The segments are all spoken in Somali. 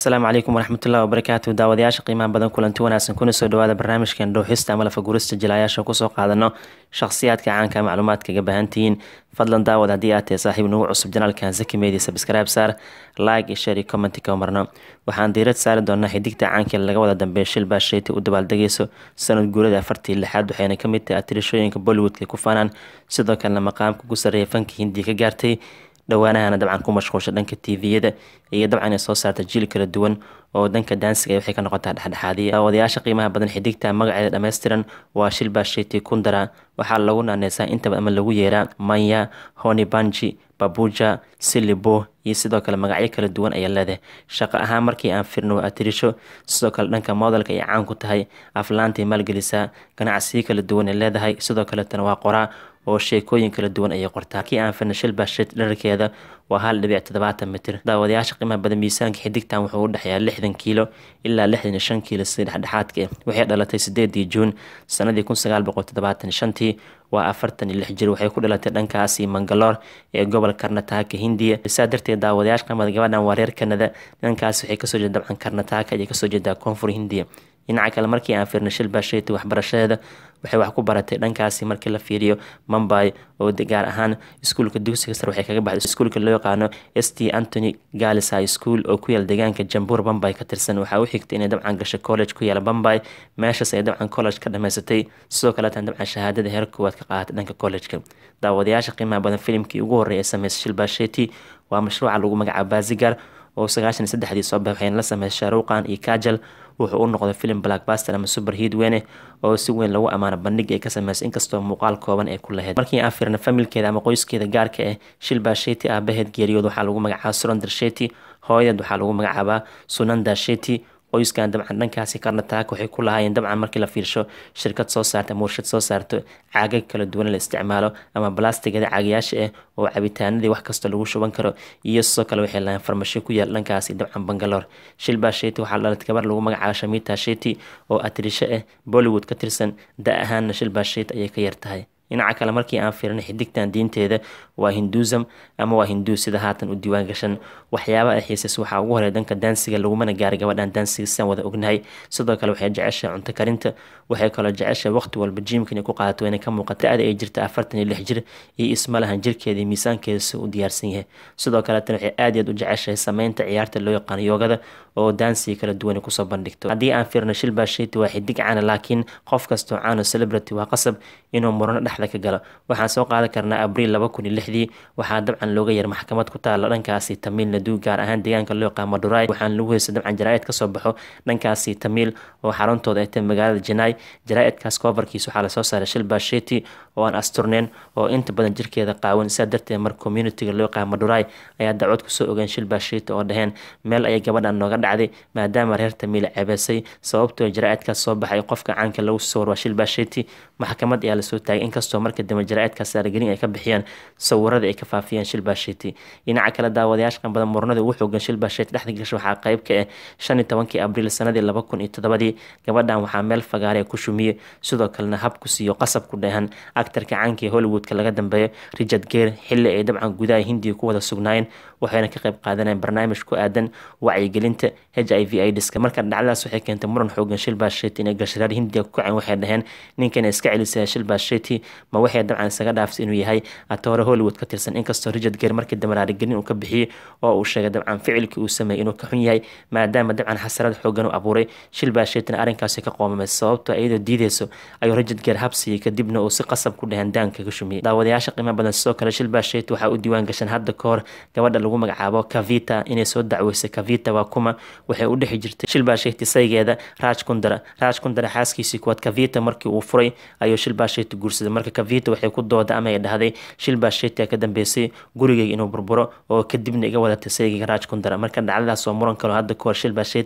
asalaamu calaykum waraxmatullahi wabarakaatu daawadayaasha qiimaha badan kulanti wanaagsan kuna soo dhawaada barnaamijkan dhowxista ama lafagurista jilayaasha kusoo qaadano shakhsiyaadka caanka macluumaadka ga baahantihiin fadlan daawad haddii aad tahay saaxiib nagu cusub janaalkan zaki media subscribe saar like iyo share iyo comment ka marno waxaan diirad saari doonaa xidigta caanka laga wada dambeeya shilbaa sheyti u dabaaldegayso sanad guurada afartii lixaad waxayna kamid tahay atirashooyinka bollywoodka ku faanaan sidoo kalena maqaamka ku sarreeya fanka hindiya ka gaartay dhowaanahana dabcan ku mashquulsha dhanka tviyada iyo dabcan ay soo saarta jiil kala duwan oo danka daansiga waxay ka noqotaa dhexdhexaadiya daawadayaasha qiimaha badan xidigta magaceeda dhammaystiran waa shilbaa sheti kundara waxaa lagu naaneysaa intaba ama lagu yeeraa manya honi banji babuja silibo iyo sidoo kale magacyo kala duwan ayaa leedahay shaqo ahaan markii aan firno atirisho sidoo kale dhanka modelka ay caan ku tahay aflaantay maalgelisaa ganacsiyo kala duwan ay leedahay sidoo kaletana waa qoraa oo sheekooyin kala duwan ayay qortaa kii aan firna shilbaa shet dhararkeeda waa hal dhibic toddobaatan mitir daawadayaasha qiimaha badan miisaanka xidigtan wuxuu u dhexeeyaa lixdan kiilo ilaa lixdan iyo shan kiilo sida dhexdhexaadka waxay dhalatay sideedii juun sanadii kun sagaal boqol toddobaatan shantii waa afartan iyo lix jir waxay ku dhalatay dhankaasi mangaloor ee gobol karnataka hindiya saa darteed daawadayaasha qiimada gabadhan waa reer kanada dhankaasi waxay kasoo jeeda dabcan karnataka ayay kasoo jeedaa koonfur hindiya dhinaca kale markii aan fiirna shilbaa sheyti waxbarashadeeda waxay wax ku baratay dhankaasi markii la fiiriyo mumbai oo gaar ahaan iskuulka dugsiga sare waxay kaga baxday iskuulka loo yaqaano s t antony galis high school oo ku yaala deegaanka jambur bombay ka tirsan waxaa u xigtay inay dabcan gashay college ku yaala bombay meeshaas ay dabcan college ka dhamaysatay sidoo kaleetan dabcan shahaadada heer koowaad ka qaadatay dhanka college-ka daawadayaasha qiimaha badan filimkii ugu horreeya ee sameysay shilbaa sheti waa mashruuca lagu magacaabo bazigar oo sagaashan iyo saddexdii soo baxay waxayna la sameysay shaaruuqan iyo kajal wuxuu u noqday film blackbuster ama super heat weyne oo si weyn lagu ammaano bandhig ay ka sameysay inkastoo muuqaal kooban ay ku lahayd markii aan fiirna familkeeda ama qoyskeeda gaarka ah shilbaa sheti aabaheed geeriyood waxaa lagu magacaaba surandar sheti hooyadeed waxaa lagu magacaabaa sunanda sheti qoyskan dabcan dhankaasi karnataaka waxay ku lahaayeen dabcan markii la fiirsho shirkad soo saarta ama warshad soo saarto caagag kala duwan la isticmaalo ama balastigada caagayaasha ah oo cabitaanadii wax kasta lagu shuban karo iyo sidoo kale waxay lahayn farmasho ku yaal dhankaasi dabcan bangaloor shilbaa sheti waxaa dhalatay gabar lagu magacaabo shamita sheti oo atirisho ah bollywood ka tirsan da ahaanna shilbaa sheti ayay ka yartahay dhinaca kale markii aan fiirnay xidigtan diinteeda waa hinduusam ama waa hinduu sida haatan u diiwaan gashan waxyaaba ay xiisas waxaa ugu horeya danka daansiga lagumana gaaray gabadhan daansiga sidaan wada ognahay sidoo kale waxay jeceshahay cunto karinta waxay kaloo jeceshahay waqti walba jiimka inay ku qaadato inay ka muuqata da-da ay jirta afartan iyo lix jir iyo ismalahan jirkeeda iyo miisaankeeda si u diyaarsan yahay sidoo kaleetana waxay aad iyaad u jeceshahay sameynta ciyaarta loo yaqaano yoogada oo daansiga kala duwan kusoo bandhigto haddii aan fiirno shilbaa sheti waa xidig caana laakiin qof kastoo caano celebrity waa qasab inuu murano dhexda ka galo waxaan soo qaadan karnaa abriil laba kun iyo lixdii waxaa dabcan looga yar maxkamad ku taala dhankaasi tamiil nadu gaar ahaan deegaanka loo yaqaan madurai waxaan lagu heystay dabcan jaraa-id kasoo baxo dhankaasi tamiil oo xaruntooda ay tahay magaalada janai jaraa-idkaas koofarkiis waxaa lasoo saaray shilbaa sheti oo aan asturneyn oo inta badan jirkeeda qaawan sidaa darteed mar communitiga loo yaqaan madurai ayaa dacwad kusoo ogeen shilbaa sheti oo dhaheen meel ayay gabadhan nooga dhacday maadaama reer tamiil ceebeysay sababtoo jaraa-idkaas soo baxay qofka caanka lagu soo war waa shilbaa sheti maxkamad ayaa lasoo taagay inkastoo marka dambe jaraa-idkaas saaragelin ay ka bixiyeen sawirada ay ka faafiyeen shilbaa sheti dhinaca kale daawadayaasha qan badan murnada ugu xoogan shilbaa sheti dhexda gasha waxaa qayb ka ah shan iyo tobankii abriil sanadii laba kun iyo toddobadii gabadhan waxaa meel fagaare ku shumiyey sidoo kalena hab ku siiyo qasab ku dheehan actarka caanka ee hollywoodka laga dambeeyo richard geer xilli ay dabcan gudaha hindiya ku wada sugnaayeen waxayna ka qayb qaadaneen barnaamij ku aadan wacyigelinta h i v idska marka dhacdadaas waxay keentay muran xoogan shilbaa sheti inay gasharaar hindiya ku kaceen waxay dhaheen ninkana iska celisaya shilbaa sheti ma waxay dabcan isaga dhaafsay inuu yahay atoore hollywood ka tirsan inkastoo richard geer markii dambe raarigelin uu ka bixiyey oo uu sheegay dabcan ficilkii uu sameeyey inuu ka xun yahay maadaama dabcan xasarad xoogan u abuuray shilbaa shetina arrinkaasi ka qoomamay sababtoo iyadoo diideyso ayuu richard geer habsiiyey kadibna uu si qasab ku dheheen daanka ka shumiyey daawadayaasha qiimo badan sidoo kale shilbaa sheti waxaa u diiwaan gashan hadda ka hor gabadha lagu magacaabo kavita inay soo dacweysay kavita waa kuma waxay u dhexi jirtay shilbaa sheti saygeeda raaj kundara raaj kundara xaaskiisii kuwaad kavita markii uu furay ayuu shilbaa sheti guursaday marka kavita waxay ku dooda ama ay dhahday shilbaa sheti ka dambeysay gurigeyga inuu burburo oo kadibna iga wadatay saygeyga raaj kundara marka dhacdadaas oo muran kaloo hadda kahor shilbaa sheti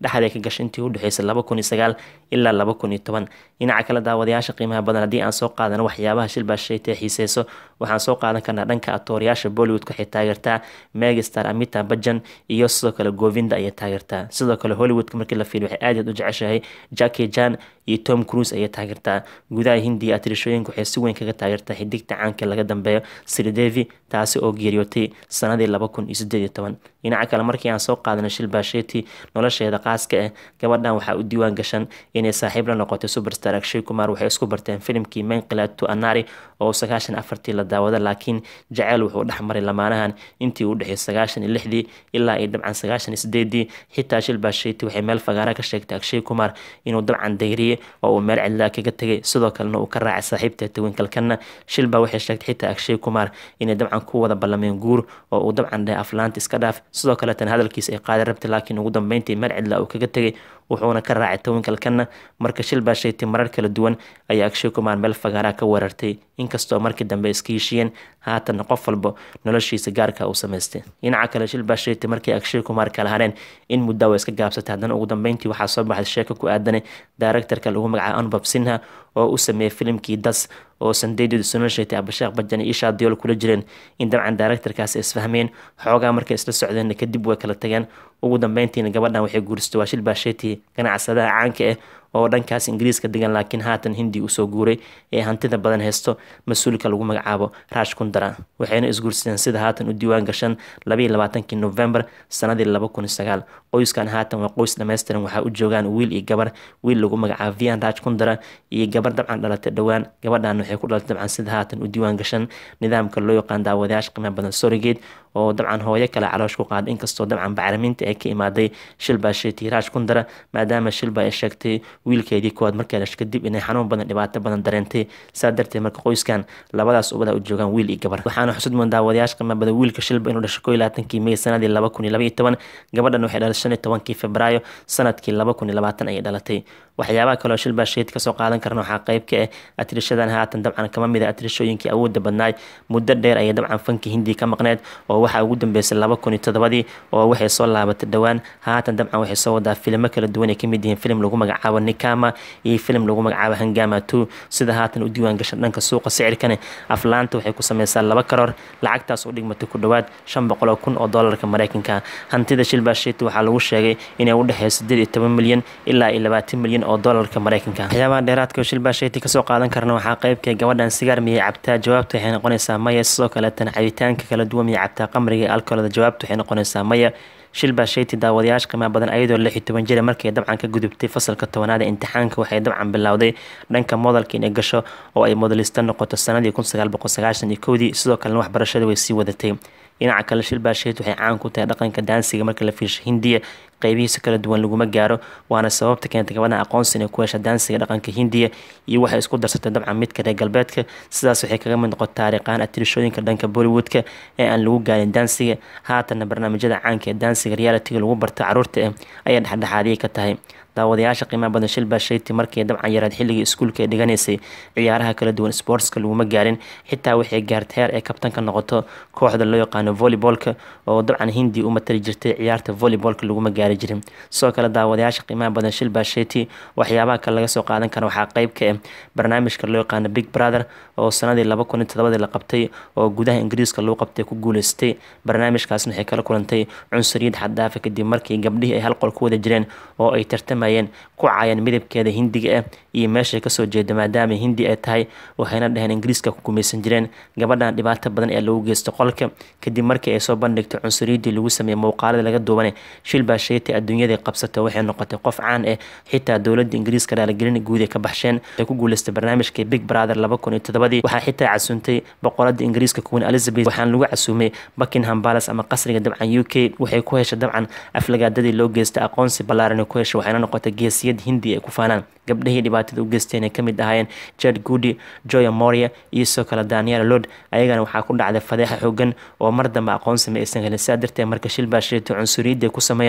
dhexday ka gashay intii u dhexeysay laba kun iyo sagaal ilaa laba kun iyo toban dhinaca kale daawadayaasha qiimaha badan haddii aan soo qaadano waxyaabaha shilbaa shaytee xiiseyso waxaan soo qaadan karnaa dhanka atoorayaasha bollywood waxay taageertaa megastar amita bajan iyo sidoo kale govinda ayay taageertaa sidoo kale hollywoodka markii la fiiriyo waxay aad aad u jeceshahay jackie jan iyo tom cruise ayay taageertaa gudaha hindiya atirishooyinka waxay si weyn kaga taageertaa xidigta caanka laga dambeeyo sridevi taasi oo geeriyootay sanadii laba kun iyo sideed iyo toban dhinaca kale markii aan soo qaadano shilbasheti nolosheeda qaaska ah gabadhan waxaa u diiwaan gashan inay saaxiib la noqotay superstar akshay kumar waxay isku barteen filimkii menqilato anari oo sagaashan afartii la daawada laakiin jaceyl wuxuu dhexmaray lamaanahan intii u dhexeey sagaashan iyo lixdii ilaa iyo dabcan sagaashan iyo sideedii xitaa shilbasheti waxay meel fagaara ka sheegtay akshay kumar inuu dabcan dayriyey oo uu meel cidlaa kaga tegay sidoo kalena uu ka raacay saaxiibta tawinkalkana shilba waxay sheegtay xitaa akshay kumar inay dabcan ku wada ballameen guur oo uu dabcan dhahay aflaanta iska dhaaf sidoo kaleetan hadalkiisa ay qaadi rabtay laakiin ugu dambeyntii meel cidla uu kaga tegay wuxuuna ka raacay tawinkalkana marka shil baa sheegtay marar kala duwan ayaa akshay kumar meel fagaaraa ka weerartay inkastoo markii dambe iska heshiyeen haatanna qof walba noloshiisa gaarka uu samaystay dhinaca kale shil baa sheegtay markii akshay kumar kala hareen in muddaa way iska gaabsatay haddana ugu dambeyntii waxaa soo baxday sheeko ku aadanay daaractarka lagu magacaabo anubab sinha oo u sameeyey filimkii das oo sandeydooda soo sheegtay abasheekh bajan iyo ishaa diyool kula jireen in dabcan daaractarkaasi isfahmeen xoogaa markay isla socdeen kadib way kala tageen ugu dambeyntiina gabadhan waxay guursatay waa shil baasheti ganacsadaha caanka ah oo dhankaas ingiriiska degan laakiin haatan hindi usoo guuray ee hantida badan haysto mas-uulka lagu magacaabo raash kundara waxayna isguursadeen sida haatan u diiwaan gashan labaiyo labaatankii novembar sanadii laba kun iyo sagaal qoyskan haatan waa qoys dhammaystiran waxaa u joogaan wiil iyo gabar wiil lagu magacaabo vian raaj kundara iyo gabar dabcan dhalatay dhowaan gabadhan waxay ku dhalatay dabcan sida haatan u diiwaan gashan nidaamka loo yaqaan daawadayaasha qiimaha badan sorigeed oo dabcan hooyo kale caloosh ku qaaday inkastoo dabcan bacriminta ay ka imaaday shilbaa sheetay raash kundara maadaama shilba ay sheegtay wiilkeedii koowaad markay dhashay kadib inay xanuun badan dhibaato badan dareentay saa darteed marka qoyskan labadaas ubada u joogaan wiil iyo gabar waxaana xusud mudan daawadayaasha qiimaha badan wiilka shilba inuu dhashay koo iyo labaatankii may sanadii laba kun iyo laba iyo toban gabadhan waxay dhalatay shan iyo tobankii febraayo sanadkii laba kun iyo labaatan ayay dhalatay waxyaabaha kaleo shilbaa sheet kasoo qaadan karna waxaa qayb ka ah atirishadan haatan dabcan kama mid a atirishooyinkii awoodda badnaay muddo dheer ayay dabcan fanki hindi ka maqneed oo waxaa ugu dambeysay laba kun iyo todobadii oo waxay soo laabatay dhowaan haatan dabcan waxay soo wadaa filimo kala duwan ay kamid yihiin filim lagu magacaabo nikama iyo filim lagu magacaabo hangama two sida haatan u diiwaan gashan dhanka suuqa sicirkane aflaanta waxay ku sameysaa laba karoor lacagtaas u dhigmatay ku dhowaad shan boqol oo kun oo doolarka mareykanka hantida shilbaa sheet waxaa lagu sheegay inay u dhexeeyo sideed iyo toban milyan ilaa iyo labaatan milyan oo doolarka mareykanka waxyaabaha dheeraadka oo shilbaa sheeti kasoo qaadan karna waxaa qaybka gabadhan sigaar miyay cabtaa jawaabta waxay noqonaysaa maya sidoo kaleetana cabitaanka kala duwan miyay cabtaa qamriga ee alkoolada jawaabta waxay noqonaysaa maya shilbaa sheyti daawadayaasha qiimaha badan ayadoo lix iyo toban jira markay dabcan ka gudubtay fasalka tobanaad ee imtixaanka waxay dabcan bilowday dhanka modelka inay gasho oo ay modelista noqoto sanadii kun sagaal boqol sagaashan iyo kowdii sidoo kalena waxbarashada way sii wadatay dhinaca kale shilbaa sheet waxay caan ku tahay dhaqanka daansiga marka la fiirsho hindiya qeybihiisa kala duwan laguma gaaro waana sababta keentay gabadhan aqoonsi inay ku hesha daansiga dhaqanka hindiya iyo waxay isku darsatay dabcan midka reer galbeedka sidaas waxay kaga mid noqotay taariikhaan atirishooyinka dhanka bollywoodka ee aan lagu gaarin daansiga haatanna barnaamijyada caanka ee daansiga realitiga lagu barta caruurta ah ayay dhexdhexaadiyay ka tahay daawadayaasha qiimaha badan shilbaa sheyti markii dabcan yaraad xilligii iskuulka ay dhiganaysay ciyaaraha kala duwan sportska laguma gaarin xitaa waxay gaartay heer ay kabtan ka noqoto kooxda loo yaqaano volleybolka oo dabcan hindi u matali jirtay ciyaarta volleybolka laguma gaari jirin sidoo kale daawadayaasha qiimaha badan shilbaa sheyti waxyaabaha kale laga soo qaadan kara waxaa qayb ka ah barnaamijka loo yaqaano big brother oo sanadii laba kun iyo todobadii la qabtay oo gudaha ingiriiska lagu qabtay ku guuleystay barnaamijkaasna waxay kala kulantay cunsuriyad xaddaafa kadib markii gabdhihii ay hal qol ku wada jireen oo ay tartamayeen ku caayeen midabkeeda hindiga ah iyo meeshay kasoo jeeda maadaama hindi ay tahay waxayna dhaheen ingiriiska ku gumaysan jireen gabadhan dhibaato badan ee lagu geysto qolka kadib markii ay soo bandhigtay cunsuriyadii lagu sameeyey muuqaalada laga duwanay shilbaa sheetay adduunyadii qabsatay waxay noqotay qof caan ah xitaa dowladda ingiriiska raaligelin guud ay ka baxsheen ay ku guuleystay barnaamijkii big brother laba kun iyo todobadii waxaa xitaa casuuntay boqorada ingiriiska queen elizabeth waxaan lagu casuumay buckingham palace ama qasriga dabcan u k waxay ku heshay dabcan aflagaadadii loo geystay aqoonsi ballaaran ku heshay waxayna noqotay geesiyad hindi ay ku faanaan gabdhihii dhibaatada u geysteen ay kamid ahaayeen jed goody joya moria iyo sidoo kale daniel lod ayagana waxaa ku dhacday fadeexa xoogan oo mar dambe aqoonsi ma aysan helin sidaa darteed marka shilbaa sheetay cunsuriyadda ay ku sameeyeen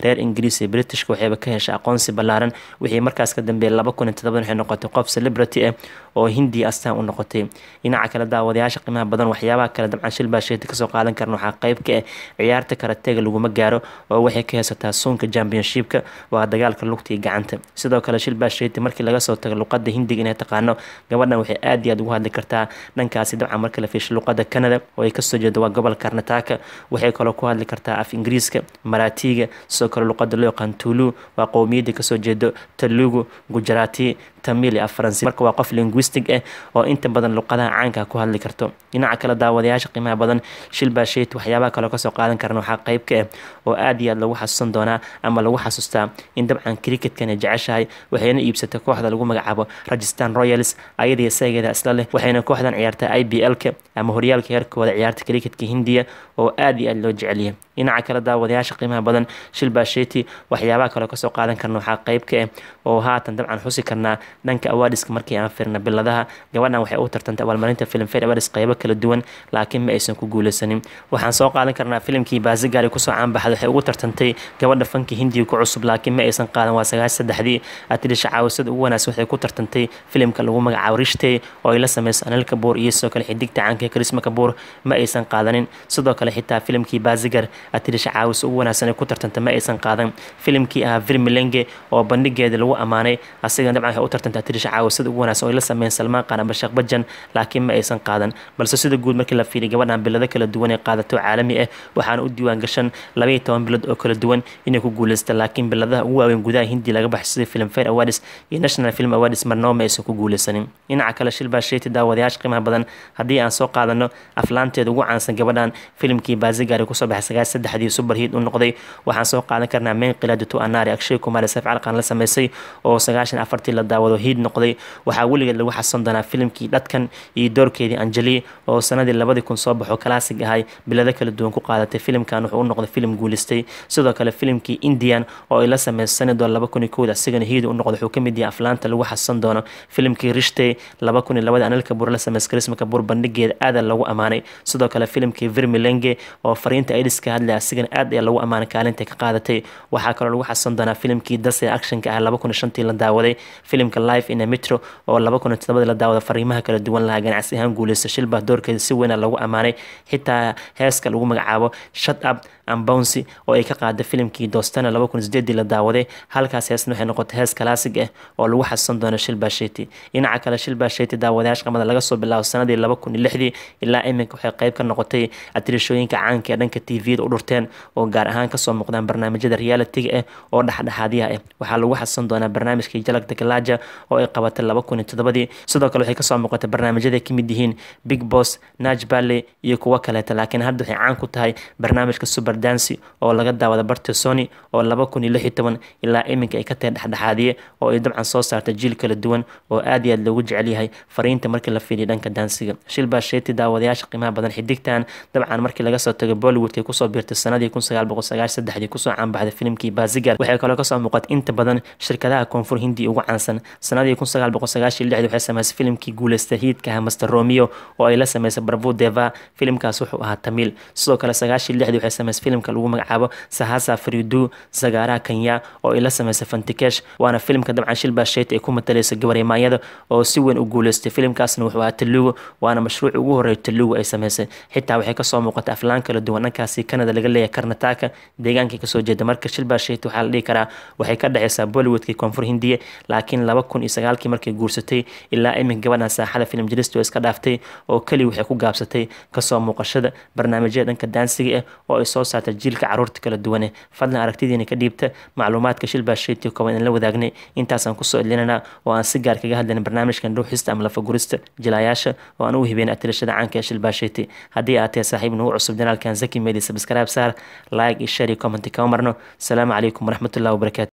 reer ingiriis iyo britishka waxayba ka heshay aqoonsi ballaaran wixii markaas ka dambeeyay laba kun iyo todobadan waxay noqotay qof celebrity ah oo hindiya astaan u noqotay dhinaca kale daawadayaasha qiimaha badan waxyaabaha kale dabcan shilbaa sheeti kasoo qaadan karan waxaa qayb ka ah ciyaarta karatega laguma gaaro oo waxay ka haysataa suunka championshipka waa dagaalka lugta iyo gacanta sidoo kale shilbaa sheeti markii laga soo tago luqada hindiga inay taqaano gabadhan waxay aad iyo aad ugu hadli kartaa dhankaasi dabcan marka la fiisho luqada canada oo ay kasoo jeedo waa gobol karnataka waxay kaloo ku hadli kartaa af ingiriiska maraatiga sidoo kale luqada loo yaqaan tulu waa qowmiyadda kasoo jeedo talugu gujarati tamil iyo af faransi marka waa qof linguistic ah oo inta badan luqadaha caanka ku hadli karto dhinaca kale daawadayaasha qiimaha badan shilbaa sheet waxyaabaha kaloo kasoo qaadan karan waxaa qayb ka ah oo aad iyo aad lagu xasuusan doonaa ama lagu xasuustaa in dabcan cricketkan ay jeceshahay waxayna iibsatay kooxda lagu magacaabo rajistan royals ayadii isageeda isla leh waxayna kooxdan ciyaartaa i b l-ka ama horyaalka heerkooda ciyaarta cricketka hindiya oo aad iyo aad loo jecelyahay dhinaca kale daawadayaasha qiimaha badan shilbaa sheeti waxyaabaha kaloo kasoo qaadan karna waxaa qayb ka ah oo haatan dabcan xusi karnaa dhanka awaadiska markii aan firna biladaha gabadhan waxay u tartantay abaalmarinta filmfare awaadis qaybo kala duwan laakiin ma aysan ku guuleysanin waxaan soo qaadan karnaa filimkii baasigaari kusoo caanbaxday waxay ugu tartantay gabadha fanka hindiga ku cusub laakiin ma aysan qaadan waa sagaash saddexdii atirisha caawisada ugu wanaagsan waxay ku tartantay filimka lagu magacaabo rishtey oo ay la sameyso anil kabuur iyo sidoo kale xidigta caanka karisma kabuur ma aysan qaadanin sidoo kale xitaa filimkii baasigar atirisha caawisa ugu wanaagsan ay ku tartantay ma aysan qaadan filimkii ahaa virmilenge oo bandhigeeda lagu ammaanay asiga dabcan waxay u tartantay atirisha caawisada ugu wanaagsan oo ay la sameeyeen salmaan qaan aba sheekh bajan laakiin ma aysan qaadan balse sida guud markii la fiiriy gabadhan bilado kala duwan ee qaadato caalami ah waxaana u diiwaan gashan labaiyo toban bilad oo kala duwan inay ku guuleystaan laakiin biladaha ugu waaweyn gudaha hindi laga baxay sida filmfare awards iyo national film awards marnaba ma aysan ku guuleysanin dhinaca kale shilbaa sheeti daawadayaasha qiimaha badan haddii aan soo qaadano aflaanteeda ugu caansan gabadhan filimkii baasigaari kusoo baxay sagaal saddexdii superhiid u noqday waxaan soo qaadan karnaa main qilaadatu anaari akshay kumar saf calqan la sameysay oo sagaashan afartii la daawado hiid noqday waxaa weligeed lagu xasan doonaa filimkii dhadkan iyo doorkeedii anjeli oo sanadii labadii kun soo baxo kalaasig ahay bilado kala duwan ku qaadatay filimkan wuxuu u noqday filim guuleystay sidoo kale filimkii indian oo ay la sameysay sanadoo laba kun iyo kowda asigana hiid u noqday wuxuu ka mid yahay aflaanta lagu xasan doono filimkii rishtey laba kun iyo labadii anil kabuur la sameysay karisma kabuur bandhigeeda aada lagu ammaanay sidoo kale filimkii virmilenge oo fariinta aids ka hadlaya asigana aad ayaa lagu ammaanay kaalinta ka qaadatay waxaa kaloo lagu xasan doonaa filimkii dase actionka ah laba kun iyo shantii la daawaday filimka life in a metro oo laba kun iyo todobadii la daawada fariimaha kala duwan lahaa ganacsi ahaan guuleysta shilbaa doorkeeda si weyna lagu ammaanay xitaa heeska lagu magacaabo shut up ambouncy oo ay ka qaada filimkii doostana laba kun sideedii la daawaday halkaas heesna waxay noqotay hees kalaasig ah oo lagu xasuusan doono shilbaa sheeti dhinaca kale shilbaa sheeti daawadayaasha qamada laga soo bilaabo sanadii laba kun iyo lixdii ilaa iminka waxay qayb ka noqotay atirishooyinka caanka ee dhanka tvda u dhurteen oo gaar ahaan kasoo muuqdaan barnaamijyada realitiga ah oo dhexdhexaadyaha ah waxaa lagu xasuusan doonaa barnaamijkii jalag dagalaaja oo ay qabatay laba kun iyo todobadii sidoo kale waxay kasoo muuqatay barnaamijyada ay kamid yihiin big boss naj balley iyo kuwo kaleeta laakiin hadda waxay caan ku tahay barnaamijka super dancy oo laga daawada barta sony oo laba kun iyo lix iyo toban ilaa iminka ay ka tahay dhexdhexaadiye oo ay dabcan soo saartay jiil kala duwan oo aad iyo aad loogu jecel yahay fariinta markii la fiiriya dhanka dansiga shilbaa sheeti daawadayaasha qiimaha badan xidigtan dabcan markii laga soo tago bollywoodkay kusoo biirtay sanadii kun sagaal boqol sagaashan saddexdii kusoo caanbaxday filimkii bazigar waxay kaloo kasoo muuqatay inta badan shirkadaha koonfur hindi ugu caansan sanadii kun sagaal boqol sagaashan lixdii waxay sameysay filimkii guuleysta hiidka ah master romeo oo ay la sameysay barbu deva filimkaas wuxuu ahaa tamiil sidoo kale sagaashan lixdii waxay sameysay filimka lagu magacaabo sahasa fridu sagaaraha kenya oo ay la sameysay fantikesh waana filimka dabcan shilbaa sheeti ay ku matalaysa gabareemaanyada oo si weyn u guuleystay filimkaasna wuxuu ahaa talugu waana mashruuci ugu horreeya talugu ay sameysay xitaa waxay kasoo muuqatay aflaan kala duwan dhankaasi canada laga leeyahay karnataka deegaankii kasoo jeeda marka shilbaa sheeti waxaa la dhihi karaa waxay ka dhexeysaa bollywoodkii koonfur hindiya laakiin laba kun iyo sagaalkii markay guursatay ilaa iminka gabadhan saaxada filim jiristo iska dhaaftay oo keliya waxay ku gaabsatay kasoo muuqashada barnaamijyada dhanka daansiga ah oo ay soo saartay jiilka caruurta kala duwane fadlan aragtidiina ka dhiibta macluumaadka shilbaa sheeti kooban in la wadaagnay intaasaan kusoo elinana oo aan si gaar kaga hadlayna barnaamijkan dhuuxista ama lafagurista jilaayaasha oo aan u hibeen atirashada caanka ee shilbaa sheeti haddii aad tahay saaxiib nagu cusub janaalkan zaki media subscribe saar like iyo share iyo comment kama marno asalaamu calaykum waraxmatullahi wabarakatu